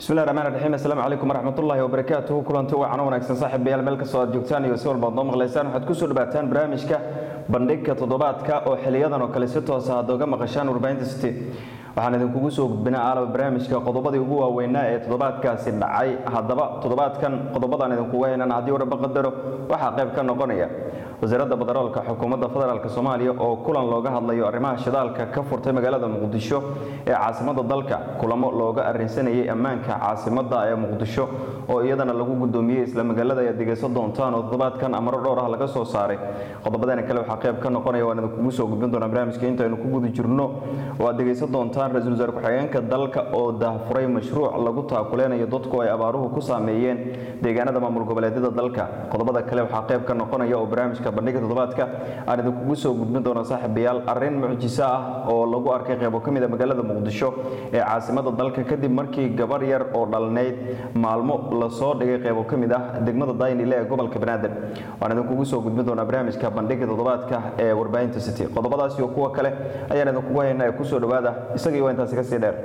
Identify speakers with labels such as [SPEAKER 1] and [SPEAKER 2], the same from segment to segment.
[SPEAKER 1] bismillahi raxmaan raxiim assalaamu calaykum waraxmatullaahi wabarakaatuhu kulanti wacan wanaagsan saaxiibayaal meel kastoo aad joogtaan iyo si walbaad noo maqlaysaan waxaad kusoo dhawaataan barnaamijka bandhigka toddobaadka oo xiliyadan oo kale si toosa aad oga maqashaan warbaahinta city waxaan idinkugu soo gudbinaa aalaba barnaamijka qodobadii ugu waaweynaa ee toddobaadkaasi dhacay haddaba toddobaadkan qodobadaan idinkugu haynan haddii waraba qadaro waxaa qayb ka noqonaya wasaaradda badaroolka xukuumadda federaalk soomaaliya oo kulan looga hadlayo arrimaha shidaalka ka furtay magaalada muqdisho ee caasimadda dalka kulamo looga arrinsanayay ammaanka caasimadda ee muqdisho oo iyadana lagu gudoomiyey isla magaalada ayaad dhegaysan doontaan oo toddobaadkan amaro dhowr ah laga soo saaray qodobadeena kale waxaa qayb ka noqonaya waan idinkugu soo gudbin doonaa barnaamijka intaynu ku guda jirno oo aad dhegaysan doontaan ra-iisul wasaare ku-xigeenka dalka oo daahfuray mashruuc lagu taakuleynayo dadku ay abaaruhu ku saameeyeen deegaanada maamul goboleedyada dalka qodobada kale waxaa qayb ka noqonaya oo barnaamijka bandhiga toddobaadka aan idinkugu soo gudbin doona saaxiibayaal arrin mucjiso ah oo lagu arkay qaybo ka mid a magaalada muqdisho ee caasimada dalka kadib markii gabar yar oo dhalnayd maalmo lasoo dhigay qaybo ka mid ah degmada daynile ee gobolka banaadir waan idinkugu soo gudbin doonaa barnaamijka bandhiga toddobaadka ee warbaahinta city qodobadaas iyo kuwa kale ayaan idinkugu haynaa ee kusoo dhowaada isagii waa intaasi kasii dheer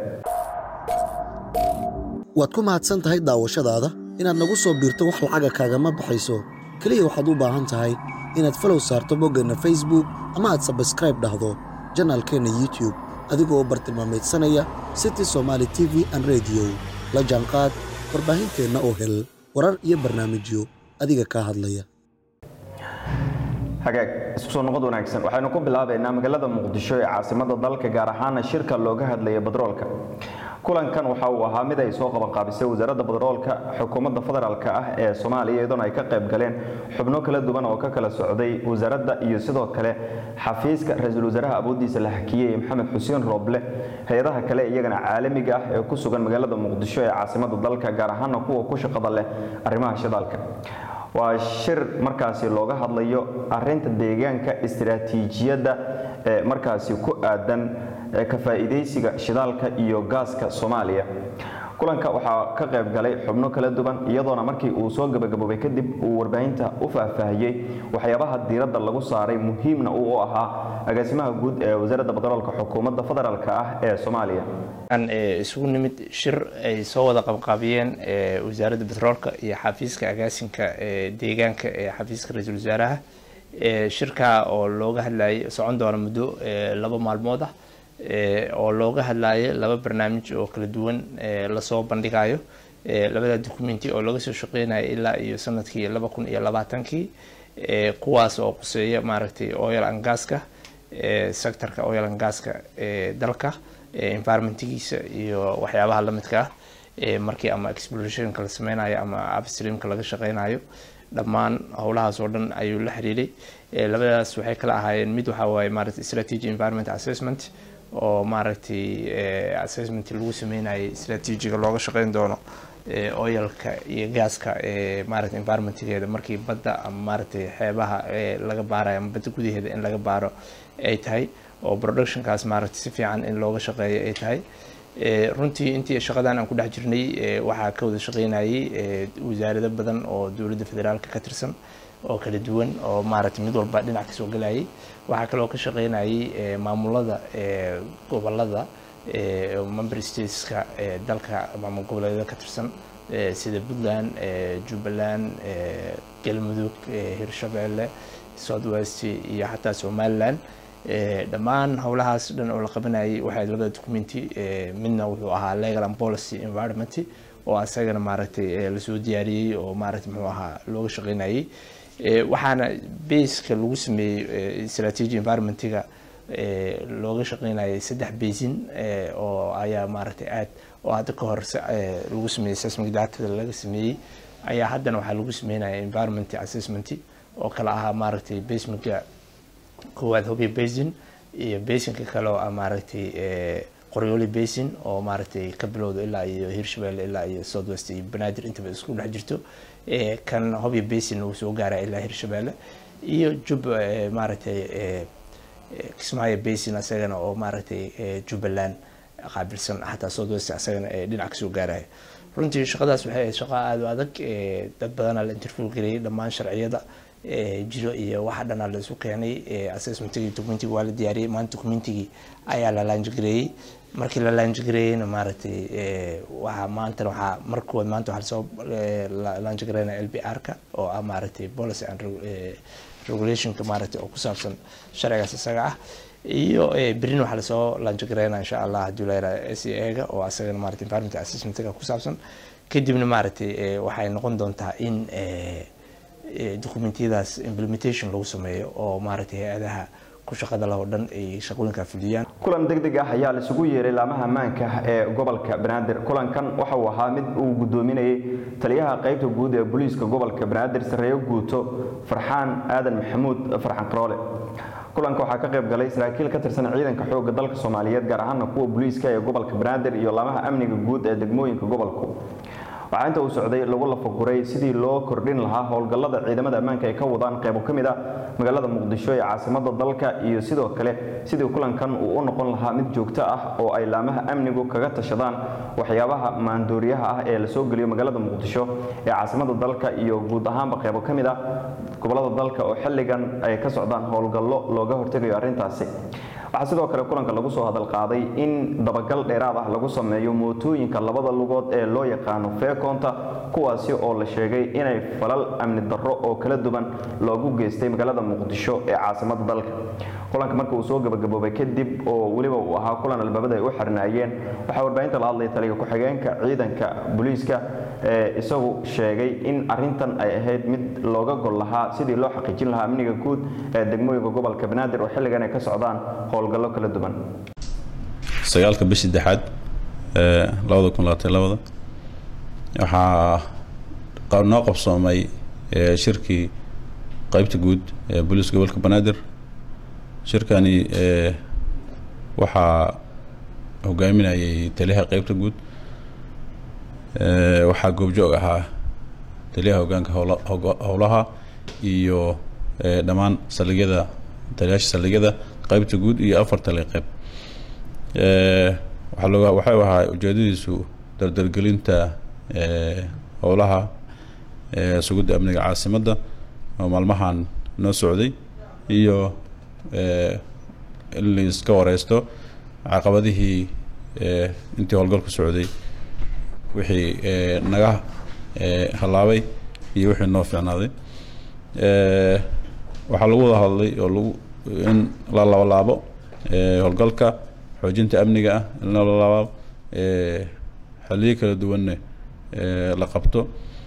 [SPEAKER 2] waad ku mahadsan tahay daawashadaada inaad nagu soo biirto wax lacaga kaagama baxayso keliya waxaad u baahan tahay inaad falow saarto boggeenna facebook ama aad sabskraib dhahdo janaalkeenna youtube adigoo bartilmaamaydsanaya city somaali t v an rediyo la jaanqaad warbaahinteenna oo hel warar iyo barnaamijyo adiga kaa hadlaya
[SPEAKER 1] hagaag isku soo noqod wanaagsan waxaynu ku bilaabaynaa magaalada muqdisho ee caasimada dalka gaar ahaana shirka looga hadlaya badroolka kulankan waxa uu ahaa mid ay soo qabanqaabisay wasaaradda badroolka xukuumadda federaalk ah ee soomaaliya iyadoona ay ka qayb galeen xubno kala duwan oo ka kala socday wasaaradda iyo sidoo kale xafiiska ra-iisul wasaaraha awooddiisa la hakiyey maxamed xuseen rooble hay-adaha kale iyagana caalamiga ah ee ku sugan magaalada muqdisho ee caasimada dalka gaar ahaana kuwa ku shaqada leh arrimaha shidaalka waa shir markaasi looga hadlayo arinta deegaanka istiraatiijiyadda ee markaasi ku aadan ka faa'iidaysiga shidaalka iyo gaaska soomaaliya kulanka waxaa ka qayb galay xubno kala duwan iyadoona markii uu soo gabagaboobay kadib uu warbaahinta u faahfaahiyey waxyaabaha diiradda lagu saaray muhiimna uu u ahaa agaasimaha guud ee wasaaradda badaroolka xukuumadda federaalk ah ee soomaaliya
[SPEAKER 3] isugu nimid shir ay soo wada qabqaabiyeen wasaaradda betroolka iyo xafiiska agaasinka deegaanka ee xafiiska ra-iisul wasaaraha shirka oo looga hadlayay socon doona muddo laba maalmood ah oo looga hadlayo laba barnaamij oo kala duwan lasoo bandhigayo labada documenti oo laga soo shaqeynayo ilaa iyo sanadkii laba kun iyo labaatankii kuwaas oo quseeya maaragtay oil and gaska sectorka oil and gaska dalka environmentigiisa iyo waxyaabaha lamidka ah markii ama explorationka la sameynayo ama upstreamka laga shaqeynayo dhammaan howlahaas oo dhan ayuu la xiriiray labadaas waxay kala ahaayeen mid waxa waaye maaragtay strategy environment assessment oo maaragtay assessment lagu sameynayay strategiga looga shaqeyn doono oyalka iyo gaaska maaragtay environmentgeeda markii badda ama maaragtay xeebaha laga baarayo ama badda gudaheeda in laga baaro ay tahay oo productionkaas maaragtay si fiican in looga shaqeeyo ay tahay runtii intii shaqadan aan ku dhex jirnay waxaa ka wada shaqeynayay wasaarado badan oo dowladda federaalka ka tirsan oo kala duwan oo maaragtay mid walba dhinac kasoo galayay waxaa kaloo ka shaqeynayay maamulada gobolada member stateska dalka maamul goboleedyada ka tirsan sida puntland jubbaland galmudug hirshabeelle south west iyo xataa somaliland dhammaan howlahaas dhan oo la qabanayay waxay labada documenti midna wuxuu ahaa legal and policy environment oo asagana maaragtay lasoo diyaariyey oo maaragtay muxuu ahaa looga shaqeynayay waxaana baska lagu sameeyey strategy environmentiga looga shaqeynayay saddex basin oo ayaa maaragtay aad oo hadda ka hor lagu sameeyey seismic datada laga sameeyey ayaa haddana waxaa lagu sameynaya environment assessment oo kala ahaa maaragtay basementka koowaad hobyo basin iyo basinka kale oo ah maaragtay qoryooli basin oo maaragtay ka bilowda ilaa iyo hirshabelle ilaa iyo south west iyo banaadir intaba isku dhex jirto kan hobyo basin uu soo gaara ilaa hirshabelle iyo jub maaragtay kismaayo basin asagana oo maaragtay jubbaland qaabilsan xataa south west asagana dhinac kasoo gaaraya runtii shaqadaas waxay ahayd shaqo aada u adag dad badanaa la interview gareeyay dhammaan sharciyada jiro iyo waxa dhanaa la isu keenay assessmentigii documentigii waa la diyaariyey maanta documentigii ayaa la laanjgareeyey markii la laanjigareeyeyna maaragtay waxaa maanta waxaa markuwa maanta waxaa lasoo laanjigareynaya l b r-ka oo ah maaragtay policy and regulationka maaragtay oo ku saabsan sharcigaas isaga ah iyo berin waxaa lasoo laanjigareynaya insha allah haddii la yihahdo s e ga oo asagana maaragtay environment assessmentga ku saabsan kadibna maaragtay waxay noqon doontaa in documentiyadaas implementation lagu sameeyo oo maaragtay hay-adaha ku shaqada leh oo dhan ay shaqooyinkaa fuliyaan
[SPEAKER 1] kulan deg deg ah ayaa laisugu yeeray laamaha ammaanka ee gobolka banaadir kulankan waxa uu ahaa mid uu gudoominayay taliyaha qaybta guud ee booliiska gobolka banaadir sareeyo guuto farxaan aadan maxamuud farxan qaroole kulanka waxaa ka qayb galay saraakiil ka tirsan ciidanka xoogga dalka soomaaliyeed gaar ahaana kuwa booliiska ee gobolka banaadir iyo laamaha amniga guud ee degmooyinka gobolku waxaa inta uu socday lagu lafaguray sidii loo kordhin lahaa howlgallada ciidamada ammaanka ay ka wadaan qaybo ka mid ah magaalada muqdisho ee caasimada dalka iyo sidoo kale sidii kulankan uu u noqon lahaa mid joogto ah oo ay laamaha amnigu kaga tashadaan waxyaabaha maandooriyaha ah ee lasoo geliyo magaalada muqdisho ee caasimada dalka iyo guud ahaanba qaybo ka mid ah gobolada dalka oo xilligan ay ka socdaan howlgallo looga hortegayo arrintaasi waxaa sidoo kale kulanka lagu soo hadal qaaday in dabagal dheeraad ah lagu sameeyo mootooyinka labada lugood ee loo yaqaano feekoonta kuwaasi oo la sheegay inay falal amni darro oo kala duwan loogu geystay magaalada muqdisho ee caasimada dalka kulanka marka uu soo gabagaboobay kadib oo weliba uu ahaa kulan albaabada ay u xirnaayeen waxaa warbaahinta la hadlaya taliga ku-xigeenka ciidanka booliiska ee isagu sheegay in arintan ay ahayd mid looga gol lahaa sidii loo xaqiijin lahaa amniga guud ee degmooyinka gobolka banaadir oo xilligan ay ka socdaan howlgallo kala duwan
[SPEAKER 4] sagaalka bishii dexaad labada kun labaatan labada waxaa noo qabsoomay shirkii qaybta guud ee booliiska gobolka banaadir shirkani waxaa hogaaminayay taliyaha qaybta guud waxaa goobjoog ahaa taliyaha hogaanka howlaha iyo dhammaan saldhigyada taliyaasha saldhigyada qaybta guud iyo afar tali qayb waxaa loo waxau ahaa ujeedadiisu dardargelinta howlaha sugidda amniga caasimadda oo maalmahan noo socday iyo in laiska wareysto caqabadihii intii howlgalku socday wixii naga hallaabay iyo wixii noo fiicnaaday waxaa lagu wada hadlay oo lagu in la labalaabo howlgalka xoojinta amniga ah in la labalaabo xaliyo kala duwanne la qabto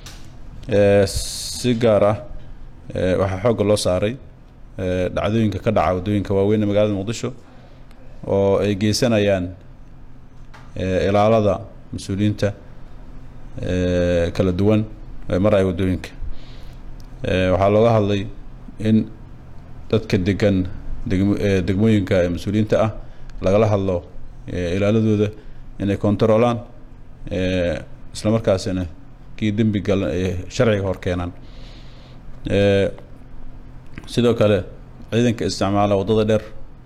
[SPEAKER 4] si gaar ah waxaa xoogga loo saaray dhacdooyinka ka dhaca waddooyinka waaweyn ee magaalada muqdisho oo ay geysanayaan ilaalada mas-uuliyiinta kala duwan ee maraya waddooyinka waxaa looga hadlay in dadka degan degm degmooyinka ee mas-uuliyiinta ah lagala hadlo ilaaladooda inay kontaroolaan isla markaasina kii dembi galan ay sharciga hor keenaan sidoo kale ciidanka isticmaala waddada dheer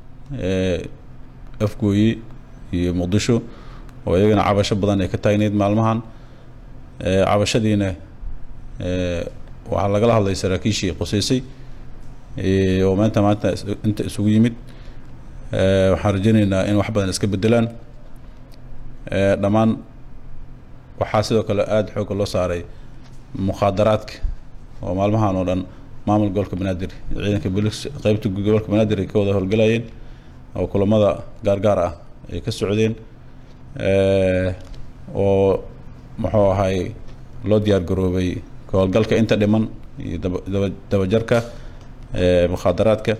[SPEAKER 4] afgooye iyo muqdisho oo iyagana cabasho badan ay ka taagneyd maalmahan cabashadiina waxaa lagala hadlay saraakiishii quseysay oo maanta maanta inta isugu yimid waxaan rajeyneynaa in wax badan iska bedelaan dhammaan waxaa sidoo kale aada xoogga loo saaray mukhaadaraadka oo maalmahan oo dhan maamul gobolka banaadir ciidanka bolis qeybta gobolka banaadir ay ka wada howlgalayeen oo kulamada gaargaar ah ay ka socdeen oo muxuu ahay loo diyaar garoobay ka howlgalka inta dhiman iyo daba dabajarka mukhaadaraadka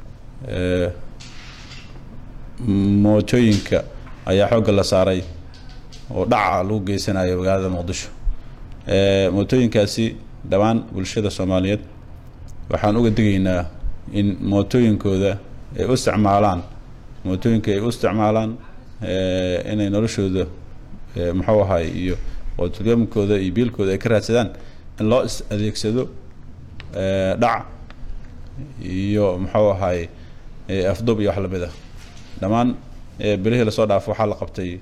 [SPEAKER 4] mootooyinka ayaa xoogga la saaray oo dhaca lagu geysanayo magaalada muqdisho mootooyinkaasi dhammaan bulshada soomaaliyeed waxaan uga digaynaa in mootooyinkooda ay u isticmaalaan mootooyinka ay u isticmaalaan inay noloshooda muxuu ahay iyo ootulgamkooda iyo biilkooda ay ka raadsadaan in loo is adeegsado dhac iyo muxuu ahay afdub iyo wax lamid ah dhammaan bilihii lasoo dhaafo waxaa la qabtay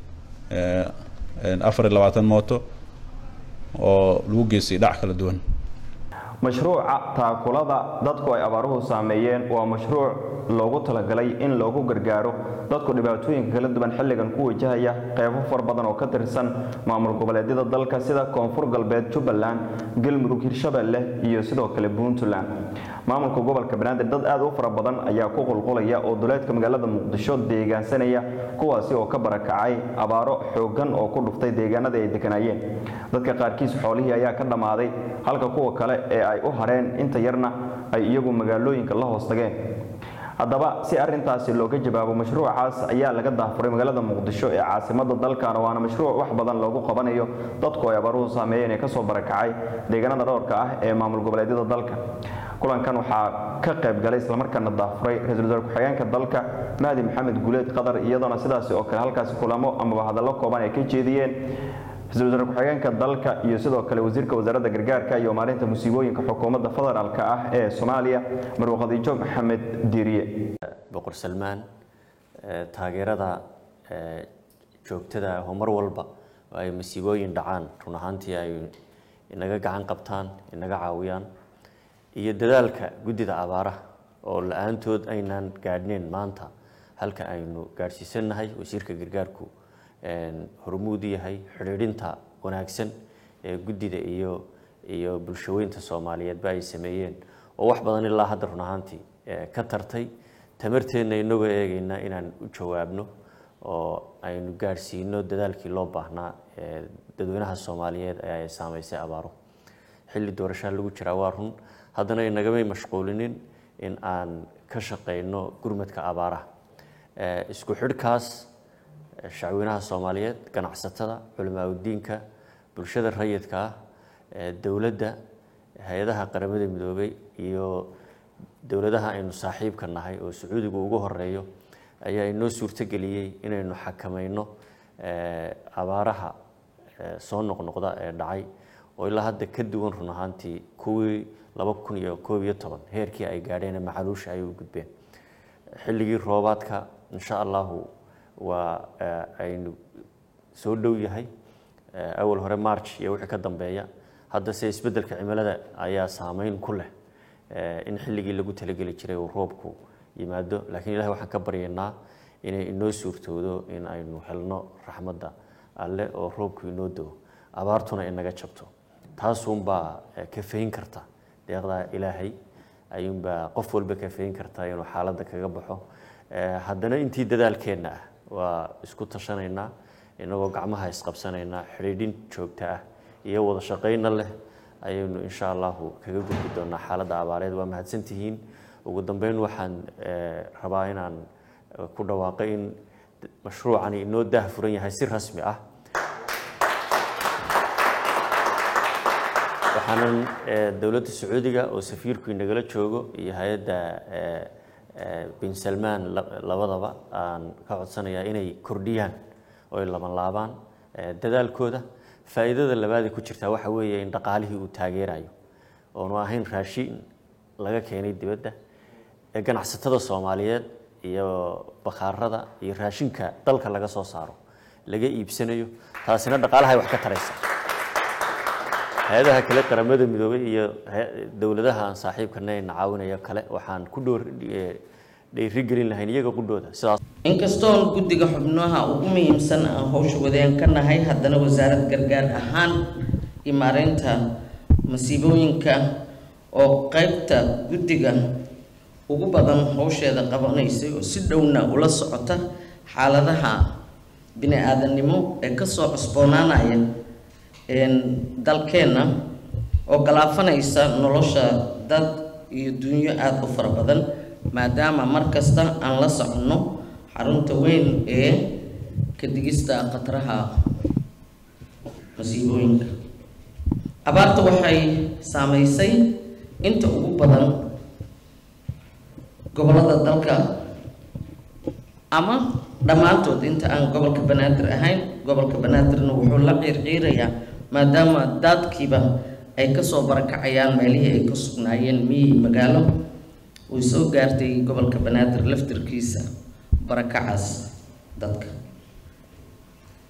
[SPEAKER 4] afar iyo labaatan mooto oo lagu geystay dhac kala duwan
[SPEAKER 1] mashruuca taakulada dadku ay abaaruhu saameeyeen waa mashruuc loogu talagalay in loogu gargaaro dadku dhibaatooyinka kala duwan xilligan ku wajahaya qeybo far badan oo ka tirsan maamul goboleedyada dalka sida koonfur galbeed jubbaland galmudug hirshabelle iyo sidoo kale puntland maamulka gobolka banaadir dad aad u fara badan ayaa ku qulqulaya oo duleedka magaalada muqdisho deegaansanaya kuwaasi oo ka barakacay abaaro xoogan oo ku dhuftay deegaanadii ay deganayeen dadka qaarkiis xoolihii ayaa ka dhammaaday halka kuwa kale ee ay u hareen inta yarna ay iyagu magaalooyinka la hoos tageen haddaba si arintaasi looga jawaabo mashruucaas ayaa laga daafuray magaalada muqdisho ee caasimada dalkana waana mashruuc wax badan loogu qabanayo dadku ay abaaruhu saameeyeen ee kasoo barakacay deegaanada dhowrka ah ee maamul goboleedyada dalka kulankan waxaa ka qayb galay islamarkaana daafuray ra-iisul wasaare ku-xigeenka dalka mahdi maxamed guuleed qadar iyadoona sidaasi oo kale halkaasi kulamo amaba hadallo kooban ay ka jeediyeen ra-iisul wasaare ku-xigeenka dalka iyo sidoo kale wasiirka wasaaradda gargaarka iyo maalinta musiibooyinka xukuumadda federaalka ah ee soomaaliya marwe khadiijo maxamed diiriye
[SPEAKER 5] boqor salmaan taageerada joogtada ah oo mar walba oo ay masiibooyin dhacaan run ahaantii ay inaga gacan qabtaan inaga caawiyaan iyo dadaalka guddida abaaraha oo la-aantood aynaan gaadhneyn maanta halka aynu gaadhsiisannahay wasiirka gargaarku hormuud yahay xidhiidhinta wanaagsan ee guddida iyo iyo bulshaweynta soomaaliyeedba ay sameeyeen oo wax badan ilaa hadda run ahaantii ka tartay tamarteenna inagoo eegaynaa inaan u jawaabno oo aynu gaadhsiino dadaalkii loo baahnaa ee dadweynaha soomaaliyeed ee ay saameysay abaaro xilli doorashaa lagu jiraa waa run haddana inagamay mashquulinin in aan ka shaqeyno gurmadka abaaraha isku xidhkaas shacweynaha soomaaliyeed ganacsatada culimaauddiinka bulshada rayidka ah dowladda hay-adaha qaramada midoobay iyo dowladaha aynu saaxiibka nahay oo sacuudigu ugu horeeyo ayaa inoo suurtogeliyey inaynu xakamayno abaaraha soo noqnoqda ee dhacay oo ilaa hadda ka duwan run ahaantii kuwii laba kun iyo koob iyo toban heerkii ay gaadheen macaluusha ay u gudbeen xilligii roobaadka insha allahu waa aynu soo dhow yahay awal hore march iyo wixii ka dambeeya haddase isbeddelka cimilada ayaa saameyn ku leh in xilligii lagu talageli jiray uu roobku yimaado laakiin ilahay waxaan ka baryaynaa inay inoo suurtoodo in aynu helno raxmadda alle oo roobku inoo doo abaartuna inaga jabto taasuunbaa kafeyn karta deeqdaa ilaahay ayuunbaa qof walba kafeyn karta inuu xaaladda kaga baxo haddana intii dadaalkeenna ah waa isku tashanaynaa inagoo gacmaha isqabsanaynaa xidhiidhin joogto ah iyo wada shaqayna leh ayaynu insha allahu kaga gudbi doonaa xaaladda abaareed waa mahadsantihiin ugu dambeyn waxaan rabaa inaan ku dhawaaqo in mashruucani inoo daah furan yahay si rasmi ah waxaanan dowladda sacuudiga oo safiirku inagala joogo iyo hay-adda bin salmaan labadaba aan ka codsanayaa inay kordhiyaan oo ay laban laabaan dadaalkooda faa'iidada labaadee ku jirtaa waxa weeye in dhaqaalihii uu taageerayo oonu ahayn raashin laga keenay dibadda ee ganacsatada soomaaliyeed iyo bakhaarada iyo raashinka dalka laga soo saaro laga iibsanayo taasina dhaqaalahay wax ka taraysa hay-adaha kale qaramada midoobay iyo dowladaha aan saaxiibkana na caawinayo kale waxaan ku dhoor dhiirigelin lahayn iyaga qudhooda sidaas
[SPEAKER 6] inkastoon guddiga xubnaha ugu muhiimsan aan howsha wadeen ka nahay haddana wasaarad gargaar ahaan iyo maareynta masiibooyinka oo qeybta guddiga ugu badan howsheeda qabanaysay oo si dhowna ula socota xaaladaha bini-aadannimo ee kasoo cusboonaanaya dalkeenna oo galaafanaysa nolosha dad iyo dunyo aada u fara badan maadaama mar kasta aan la soconno xarunta weyn ee ka digista khataraha masiibooyinka abaarta waxay saameysay inta ugu badan gobollada dalka ama dhammaantood inta aan gobolka banaadir ahayn gobolka banaadirna wuxuu la ciirciirayaa maadaama daadkiiba ay kasoo barakacayaan meelihii ay ka sugnaayeen miyi magaalo uu soo gaartay gobolka banaadir laftirkiisa barakacaas dadka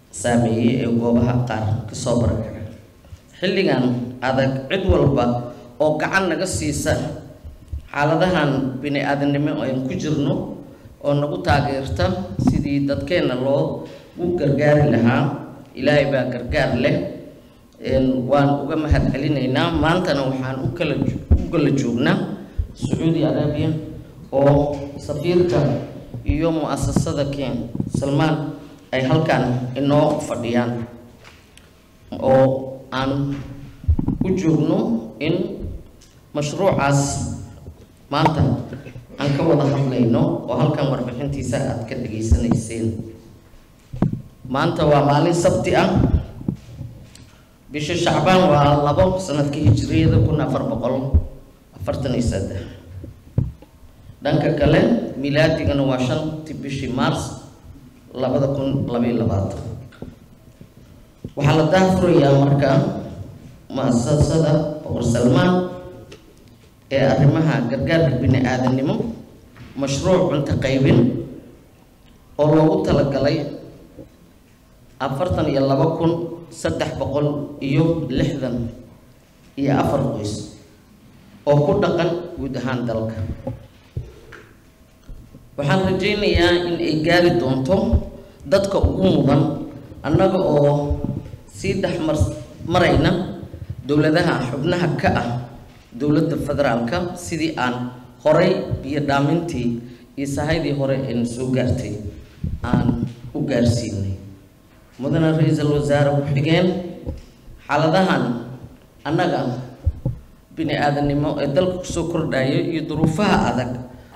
[SPEAKER 6] saameeyey ee goobaha qaar kasoo barakaca xilligan adag cid walba oo gacan naga siisa xaaladahan bini aadamnimo aynu ku jirno oo nagu taageerta sidii dadkeenna loo u gargaari lahaa ilaahay baa gargaar leh waan uga mahad celinaynaa maantana waxaan u kala u kala joognaa sacuudi arabiya oo safiirka iyo mu-asasada ken salmaan ay halkan inoo fadhiyaan oo aan u joogno in mashruucaas maanta aan ka wada hadlayno oo halkan warbixintiisa aada ka dhageysanayseen maanta waa maalin sabti ah bisha shacbaan waa labo sanadka hijiriyada kun afar boqol afartan iyo saddex dhanka kale milaadigana waa shantii bishii mars labada kun labaiyo labaatan waxaa la daafurayaa marka mu-asasada boqor salmaan ee arrimaha gargaarka bini aadanimo mashruuc cunto qaybin oo loogu talagalay afartan iyo laba kun saddex boqol iyo lixdan iyo afar qoys oo ku dhaqan guud ahaan dalka waxaan rajaynayaa in ay gaari doonto dadka ugu mudan annaga oo sii dhex mar marayna dowladaha xubnaha ka ah dowladda federaalka sidii aan horay biyo dhaamintii iyo sahaydii hore ayna soo gaartay aan u gaarsiinay mudane ra-iisul wasaare ku-xigeen xaaladahan annaga bini aadanimo ee dalka kusoo kordhaya iyo duruufaha adag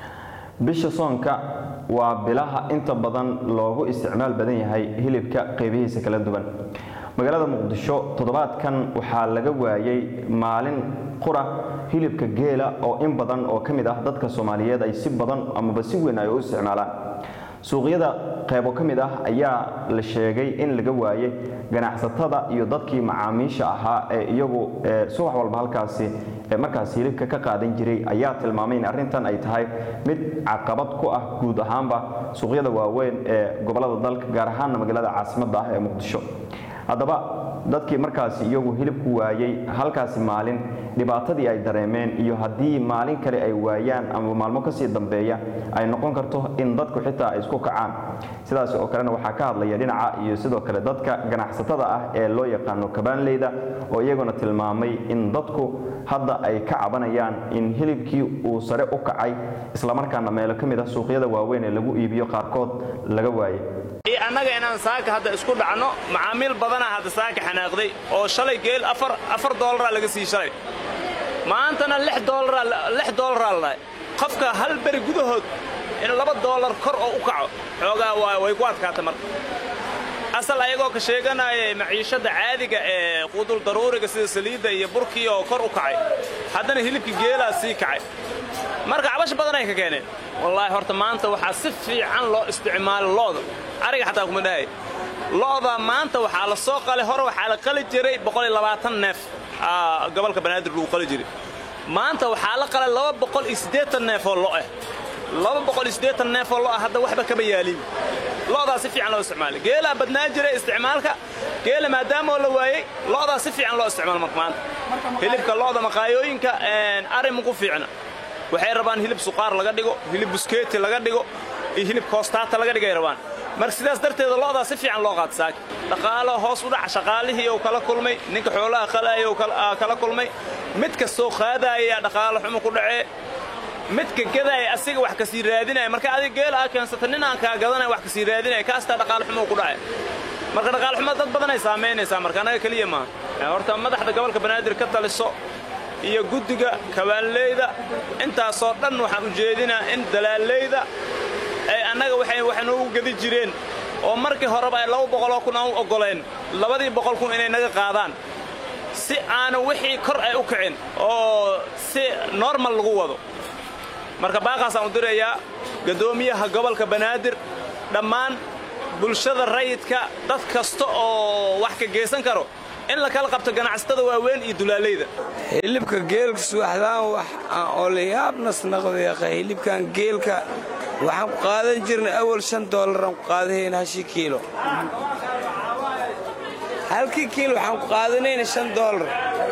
[SPEAKER 1] bisha soonka waa bilaha inta badan loogu isticmaal badan yahay hilibka qeybihiisa kala duwan magaalada muqdisho toddobaadkan waxaa laga waayay maalin qura hilibka geela oo in badan oo ka mid ah dadka soomaaliyeed ay si badan amaba si weyn ay u isticmaalaan suuqyada qaybo ka mid ah ayaa la sheegay in laga waayay ganacsatada iyo dadkii macaamiisha ahaa ee iyagu subax walba halkaasi markaas hilibka ka qaadan jiray ayaa tilmaamay in arrintan ay tahay mid caqabad ku ah guud ahaanba suuqyada waaweyn ee gobolada dalka gaar ahaanna magaalada caasimadda ah ee muqdisho haddaba dadkii markaasi iyagu hilibku waayey halkaasi maalin dhibaatadii ay dareemeen iyo haddii maalin kale ay waayaan ama maalmo kasii dambeeya ay noqon karto in dadku xitaa ay isku kacaan sidaas oo kalena waxaa ka hadlaya dhinaca iyo sidoo kale dadka ganacsatada ah ee loo yaqaano kabaanleyda oo iyaguna tilmaamay in dadku hadda ay ka cabanayaan in hilibkii uu sare u kacay islamarkaana meelo ka mid ah suuqyada waaweyn ee lagu iibiyo qaarkood laga waayay
[SPEAKER 7] annaga inaan saaka hadda isku dhacno macaamiil badanaa hadda saaka xanaaqday oo shalay geel afar doolaraa laga sii shalay maantana lix doolaraa ladhahay qofka hal beri gudahood in laba doolar kor oo u kaco xoogaa way ku adkaatay marka asal ayagoo ka sheeganaya maciishadda caadiga ee qudul daruuriga sida saliidda iyo burkii oo kor u kacay haddana hilibka geelaa sii kacay marka cabash badan ay ka keeneen wallaahi horta maanta waxaa si fiican loo isticmaala looda ariga xataa kuma dhahay looda maanta waxaa la soo qalay hore waxaa la qali jiray neef gobolka banaadir lagu qali jiray maanta waxaa la qalay neef oo lo ah neef oo lo ah hadda waxba kaba yaaliin loodaa si fiican loo isticmaalay geelaa badnaa jiray isticmaalka geela maadaama oo la waayey loodaa si fiican loo isticmaala marka maanta hilibka looda maqaayooyinka ari muku fiicna waxay rabaan hilib suqaar laga dhigo hilib buskeeti laga dhigo iyo hilib koostaata laga dhigay rabaan marka sidaas darteeda loodaa si fiican loo qaata saaki dhaqaalo hoos u dhaca shaqaalihii uu kala kulmay ninka xoolaha qalaya uu kala kulmay mid kastoo qaadaaya dhaqaalo xumo ku dhacee midka gadaaya asiga wax kasii raadinaya marka adiga geel aa keensata nin aan kaa gadanaya wax kasii raadinaya kaastaa dhaqaalo xumo ku dhacay marka dhaqaalo xumo dad badanay saamaynaysaa marka annaga keliya maaha horta madaxda gobolka banaadir ka taliso iyo guddiga kabaanleyda intaasoo dhan waxaan ujeedinaa in dalaaleyda ay annaga waxay noogu gedi jireen oo markii horeba ay laba boqoloo kun aan u oggoleen labadii boqol kun inay naga qaadaan si aana wixii kor ay u kicin oo si normal lagu wado marka baaqaasaan u dirayaa gaddoomiyaha gobolka banaadir dhammaan bulshada rayidka dad kasta oo wax ka geysan karo in la kala qabto ganacsatada waaweyn iyo dulaaleyda
[SPEAKER 8] hilibka geelka subaxdaan wax aan olayaabnas naqdeeqa hilibkan geelka waxaan ku qaadan jirnay awal shan doolaraan ku qaadahayn hashi kiilo halkii kiilo waxaan ku qaadanayna shan doolar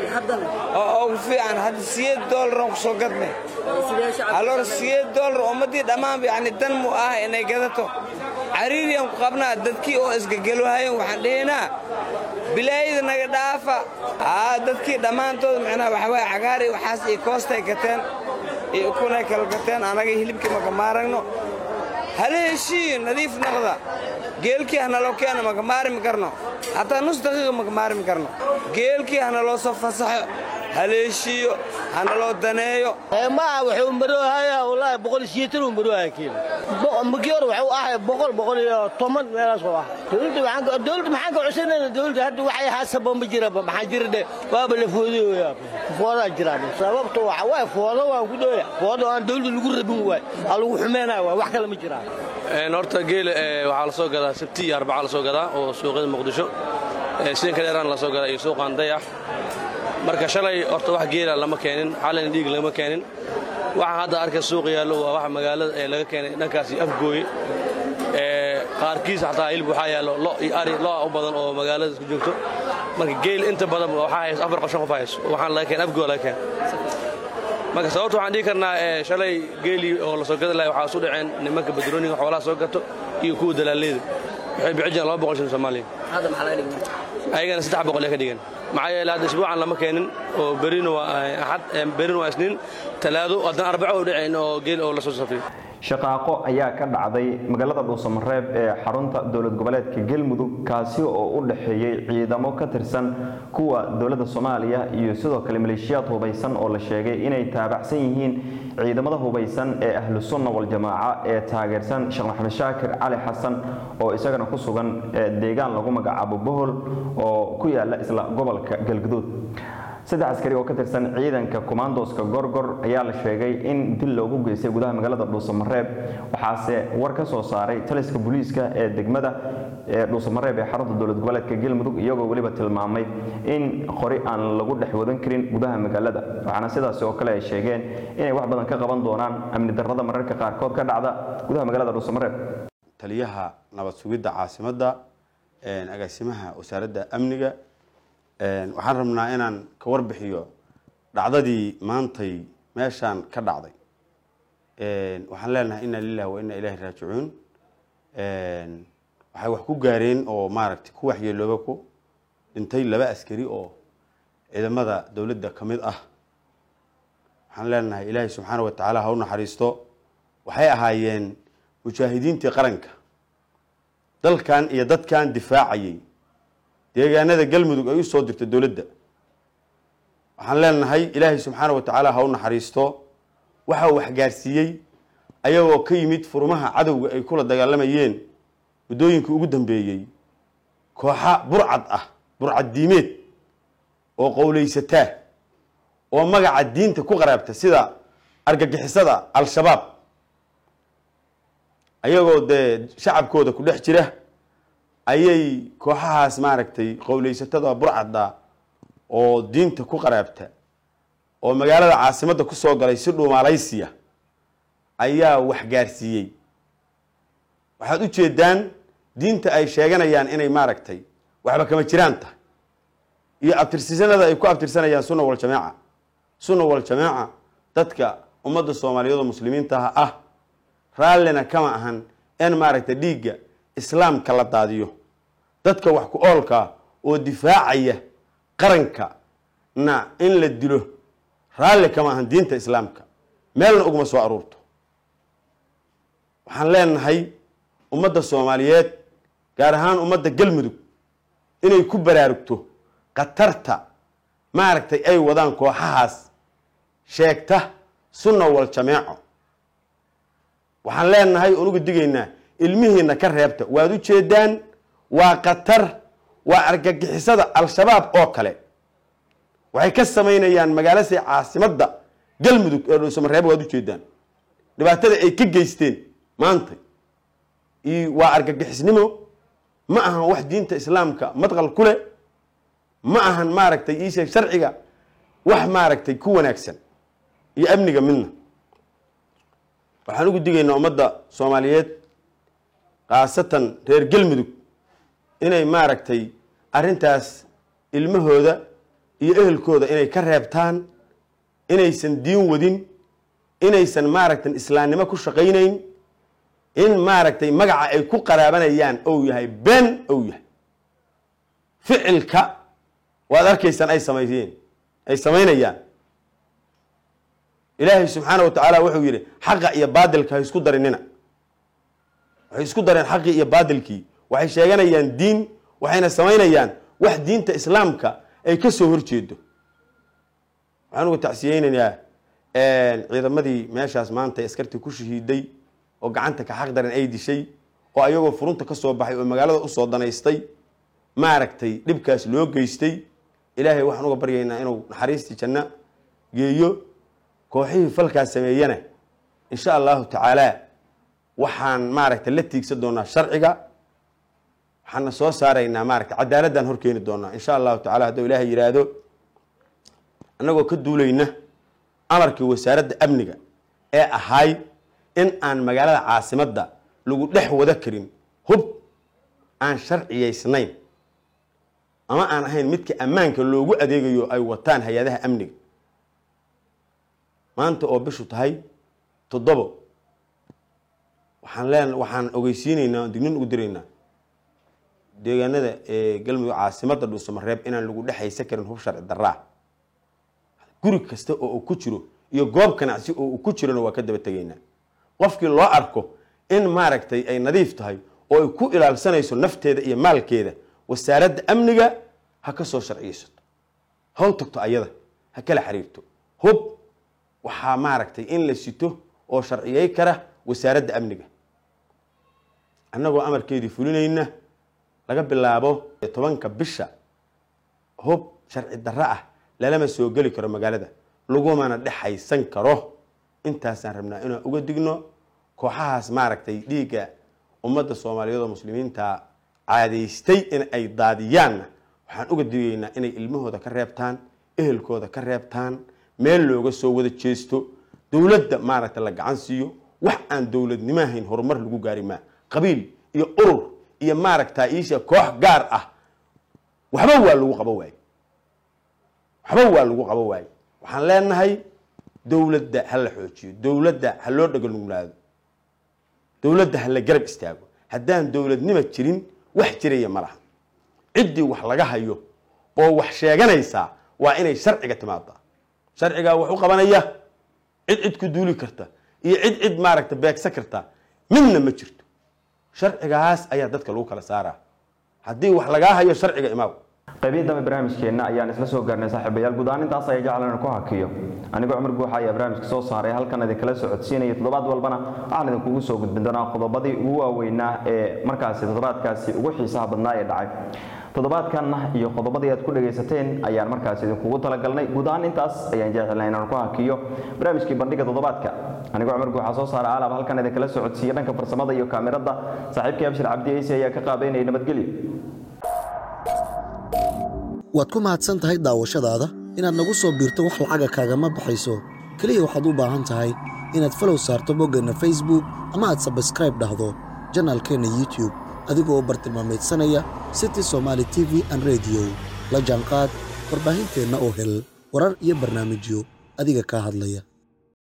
[SPEAKER 8] oo ugu fiican hadda siyeed doolaraan ku soo gadnay aloor siyeed doolar ummaddii dhammaanba yacni dan mu ah inay gadato cariiriyaan ku qabnaa dadkii oo isgegelohayen waxaan dhihinaa bilaayada naga dhaafa aa dadkii dhammaantood macnaha waxawaaye cagaar iyo waxaas iyo koostay gateen iyo ukunay kala gateen annaga hilibkii maka maaragno hala heshiiyo nadiif naqda geelkii hanaloo keena maka maarmi karno hataa nus daqiiqa maka maarmi karno geelkii hanaloo soo fasaxo hala heshiiyo hanaloo daneeyo
[SPEAKER 9] maaha wuxuu maroohayaa wallaahi boqol iyo sideetan uu maroohaya kiilo markii hore wuxuu ahay boqol boqol iyo toban meelaas oo ah dowladda waxaan dowladda maxaan ka codsanayna dowladda hadda waxay haasaba ma jiraba maxaa jira dhe waaba la foodooya foodaa jiraan sababta waxa waay foodo waan ku dhoya foodo aan dowladda lagu rabin waay aa lagu xumeynaya waay wax kale ma jiraan
[SPEAKER 10] horta geela waxaa la soo gadaa sabti iyo arbaca la soo gadaa oo suuqyada muqdisho siinka dheeraan la soo gadaa iyo suuqaan dayax marka shalay horta wax geela lama keenin xalina dhiig lama keenin waxaan hadda arkay suuq yaallo waa wax magaalada ee laga keenay dhankaasi afgooye qaarkiis xataa hilib waxaa yaallo lo iyo ari lo u badan oo magaalada isku joogto marka geel inta badan waxaa hayso afar qoshan qof hayso waxaan laga keen afgooy laga keen marka sababta waxaan dhihi karnaa shalay geelii oo la soo gadi lahay waxaa isu dhaceen nimanka badrooniga xoolaha soo gato iyo kuwa dalaaleyda waxay bixi jireen laba boqol shilin soomaaliya ayagana saddex boqol ee ka dhigan maxaa yeele hadda isbuucan lama keenin oo berina waa axad berina waa isniin talaado haddana arbaco u dhacayn oo geel oo la soo safiyo
[SPEAKER 1] shaqaaqo ayaa ka dhacday magaalada dhuusamareeb ee xarunta dowlad goboleedka galmudug kaasi oo u dhexeeyey ciidamo ka tirsan kuwa dowladda soomaaliya iyo sidoo kale maleeshiyaad hubaysan oo la sheegay inay taabacsan yihiin ciidamada hubaysan ee ahlu sunna waljamaaca ee taageersan sheekh maxamed shaakir cali xasan oo isagana ku sugan deegaan lagu magacaabo bohol oo ku yaala isla gobolka galguduud saddex askari oo ka tirsan ciidanka kumaandooska gorgor ayaa la sheegay in dil loogu geystay gudaha magaalada dhuusamareeb waxaase war ka soo saaray taliska booliiska ee degmada ee dhuusamareeb ee xarunta dowlad goboleedka galmudug iyagoo weliba tilmaamay in qori aan lagu dhex wadan karin gudaha magaalada waxaana sidaasi oo kale ay sheegeen inay wax badan ka qaban doonaan amni darrada mararka qaarkood ka dhacda gudaha magaalada dhuusamareeb
[SPEAKER 11] taliyaha nabad sugidda caasimadda agaasimaha wasaaradda amniga waxaan rabnaa inaan ka warbixiyo dhacdadii maantay meeshaan ka dhacday waxaan leenahay inna lilahi wa inna ilaahi raajicuun waxay wax ku gaareen oo maaragtay ku waxyeelooba ku dhintay laba askari oo ciidamada dowladda ka mid ah waxaan leenahay ilaahay subxaana wa tacaala ha u naxariisto waxay ahaayeen mujaahidiintii qaranka dalkan iyo dadkan difaacayay deegaanada galmudug ay u soo dirtay dowladda waxaan leenahay ilaahay subxaana wa tacaala ha u naxariisto waxa uu waxgaarsiiyey ayagoo ka yimid furmaha cadowga ay kula dagaalamayeen muddooyinkii ugu dambeeyey kooxa burcad ah burcad diimeed oo qowlaysataa oo magaca diinta ku qaraabta sida argagixisada al-shabaab ayagoo dee shacabkooda ku dhex jira ayay kooxahaas maaragtay qowlaysatada burcadda oo diinta ku qaraabta oo magaalada caasimadda ku soo galay si dhuumaalaysiya ayaa waxgaarsiiyey waxaad u jeedaan diinta ay sheeganayaan inay maaragtay waxba kama jiraan tahay iyo abtirsisanada ay ku abtirsanayaan sunna waljamaaca sunna waljamaaca dadka ummadda soomaaliyeed oo muslimiintaha ah raallina kama ahan in maaragtay dhiigga islaamka la daadiyo dadka wax ku oolkaa oo difaacaya qaranka na in la dilo raalli kama ahan diinta islaamka meelna uguma soo aruurto waxaan leenahay ummadda soomaaliyeed gaar ahaan ummadda galmudug inay ku baraarugto khatarta maaragtay ay wadaan kooxahaas sheegta sunna wal jameeco waxaan leenahay oon uga digaynaa ilmihiina ka reebta waad u jeedaan waa khatar waa argagixisada al-shabaab oo kale waxay ka samaynayaan magaalasi caasimadda galmudug ee dhuusamareeb waad u jeedaan dhibaatada ay ka geysteen maanta waa argagixisnimo ma ahan wax diinta islaamka madqal ku leh ma ahan maaragtay iisheeg sharciga wax maaragtay ku wanaagsan iyo amniga midna waxaan ugu digaynaa ummadda soomaaliyeed khaasatan reer galmudug inay maaragtay arrintaas ilmahooda iyo ehelkooda inay ka reebtaan inaysan diin wadin inaysan maaragtay islaamnimo ku shaqaynayn in maaragtay magaca ay ku qaraabanayaan ou yahay been ou yahay ficilka waad arkaysaan ay samayseen ay samaynayaan ilaahay subxaana wa tacaala wuxuu yidhi xaqa iyo baadilka ha isku darinina waxay isku dareen xaqii iyo baadilkii waxay sheeganayaan diin waxayna samaynayaan wax diinta islaamka ay ka soo horjeedo waxaan uga tacsiyeynayaa ciidamadii meeshaas maanta askartii ku shahiiday oo gacanta ka xaq daran ay dishay oo ayagoo furunta ka soo baxay oo magaalada usoo danaystay maaragtay dhibkaas loo geystay ilaahay waxaan uga baryaynaa inuu naxariistii janno geeyo kooxihii falkaas sameeyana insha allahu tacaala waxaan maaragtay la tiigsan doonaa sharciga waxaana soo saaraynaa maaragtay cadaaladdan horkeeni doonaa insha allahu tacala hadduu ilaahay yidhaahdo annagoo ka duulayna amarkii wasaaradda amniga ee ahayd in aan magaalada caasimadda lagu dhex wada karin hub aan sharciyaysnayn ama aan ahayn midka ammaanka loogu adeegayo ay wataan hay-adaha amniga maanta oo bishu tahay toddobo waxaan leen waxaan ogeysiinaynaa on dignin ugu diraynaa deegaanada ee galmudug caasimadda dhuusamareeb inaan lagu dhexaysa karin hub sharci daraa guri kasta oo uu ku jiro iyo goob ganacsi oo uu ku jirona waa ka daba tegaynaa qofkii loo arko in maaragtay ay nadiif tahay oo ay ku ilaalsanayso nafteeda iyo maalkeeda wasaaradda amniga ha ka soo sharciyeysato haw tagto ayada ha kala xiriirto hub waxaa maaragtay in la sito oo sharciyey kara wasaaradda amniga annagoo amarkeedii fulinayna laga bilaabo tobanka bisha hub sharci darro ah lalama soo geli karo magaalada lagumana dhexaysan karo intaasaan rabnaa inaan uga digno kooxahaas maaragtay dhiigga ummadda soomaaliyeed oo muslimiinta caadaystay in ay daadiyaanna waxaan uga digaynaa inay ilmahooda ka reebtaan ehelkooda ka reebtaan meel looga soo wada jeesto dowladda maaragta la gacan siiyo wax aan dowladnimo ahayn horumar lagu gaari maa qabiil iyo urur iyo maaragta iisha koox gaar ah waxba waa lagu qabo waaye waxba waa lagu qabo waaye waxaan leenahay dowladda ha la xoojiyo dowladda ha loo dhaganuglaado dowladda ha la garab istaago haddaan dowladnimo jirin wax jiraya ma laha ciddii wax laga hayo oo wax sheeganaysaa waa inay sharciga timaadaa sharcigaa wax u qabanaya cid cid ku duuli karta iyo cid cid maaragta beegsan karta midna ma jirto sharcigaas ayaa dadka lagu kala saaraa haddii wax lagaa hayo sharciga imaaw
[SPEAKER 1] qaybihii dambe barnaamijkeenna ayaan isla soo gaarnay saaxiibayaal guud ahaan intaas ayaa jeclan ku hakiyo anigoo cumar guuxa ayaa barnaamijka soo saaray halkan idinkala socodsiinaya toddobaad walbana waxaan idinkugu soo gudbin doonaa qodobadii ugu waaweynaa ee markaasi toddobaadkaasi ugu xiisaha badnaa ee dhacay toddobaadkanna iyo qodobadii aad ku dhagaysateen ayaan markaasi idinkugu talagalnay guud ahaan intaas ayaan jeclnay inaan ku hakiyo barnaamijkii bandhiga toddobaadka anigoo cumar guuxa soo saara alaab halkan idinkala socodsiiya dhanka farsamada iyo kaamirada saaxiibkii abshir cabdi ciise ayaa ka qaabeynaya nabadgelyo
[SPEAKER 2] waad ku mahadsan tahay daawashadaada inaad nagu soo biirto wax lacaga kaagama baxayso keliya waxaad u baahan tahay inaad falow saarto boggeenna facebook ama aad sabskraib dhahdo janaalkeenna youtube adigoo u bartilmaamaydsanaya city somaali t v an rediyo la jaanqaad warbaahinteenna oo hel warar iyo barnaamijyo adiga kaa hadlaya